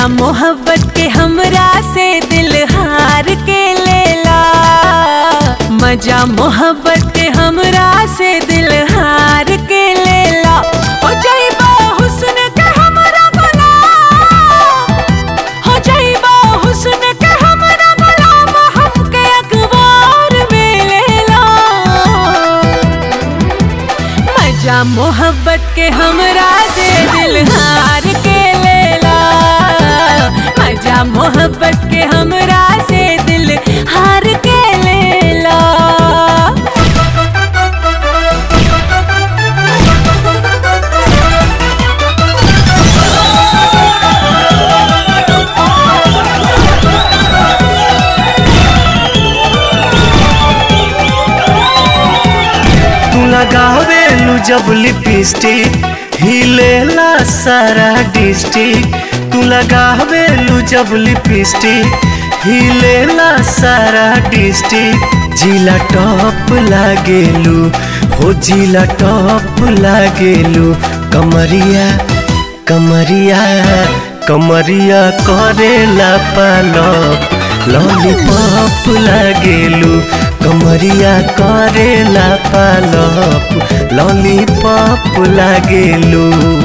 मोहब्बत के हमरा से दिल हार के लेला मजा मोहब्बत के हमरा से दिल हार के लेला हो जाइबा हुस्न के हमरा गुलाम हो जाइबा हुस्न के हमरा गुलाम हमके अखबार में लेला मजा मोहब्बत के हमरा से दिल हार के लेला मजा मोहब्बत के हमरा से दिल हार के लेला तू लगावेलू जब लिपस्टिक हिलेला सारा डिस्ट्रिक्ट तू लगावेलू जब लिपस्टिक हिलेला सारा डिस्ट्रिक्ट जिला टॉप लागेलू हो जिला टॉप लागेलू कमरिया कमरिया कमरिया करेला पालप लॉलीपॉप लागेलू कमरिया करेला पालप लॉलीपॉप लागेलू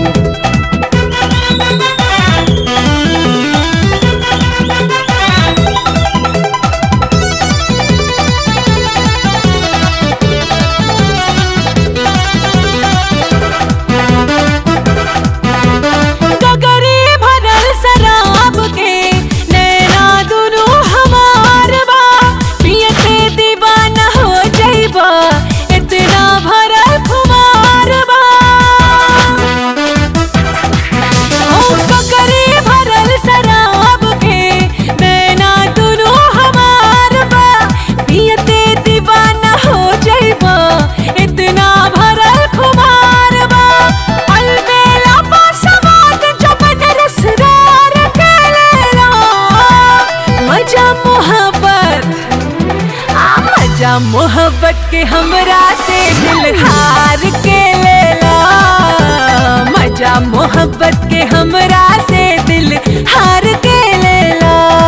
गगरी भरल शराब के नैना दुनू हमार बा पियते दीवाना हो जाइबा इतना भरल खुमार बा ओ गगरी भरल शराब के नैना दुनू हमार बा पियते दीवाना हो जाइबा इतना भरल खुमार बा अलबेला पासवाद जबन रसदार के लेला मजा मोहब्बत आ मजा मोहब्बत के हमरा से दिल हार के लेला मजा मोहब्बत के हमरा से दिल हार के लेला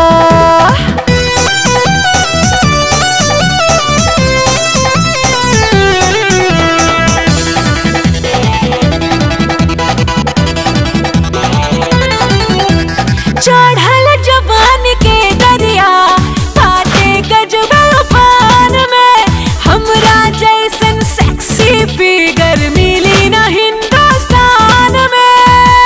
चढ़ल जवान के दरिया काटे गजब उफान में हमरा जैसन सेक्सी फिगर मिली न हिंदुस्तान में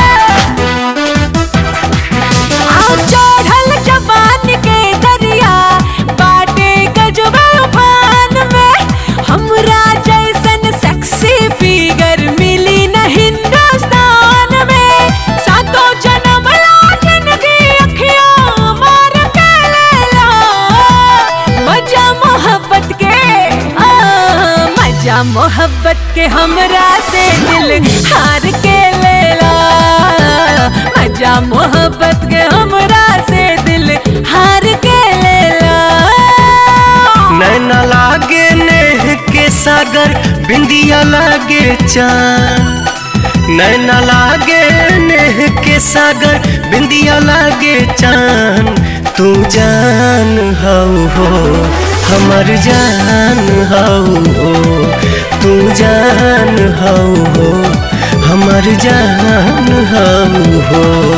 आ चढ़ल जवान के दरिया बाटे गजब उफान में हमरा जैसन सेक्सी फिगर मिली न हिंदुस्तान में सातों जन्म ला जिंदगी अखियां मार के लेला मजा मोहब्बत के आ, मजा मोहब्बत के हमरा से दिल हार के लेला मजा मोहब्बत के हमरा से दिल हार के लेला नैना लागे नेह के सागर बिंदिया लागे चांद नैना लागे नेह के सागर बिंदिया लागे चांद तू जान हऊ हो हमर जान हऊ हो तू जान हऊ हो हमर जान हऊ हो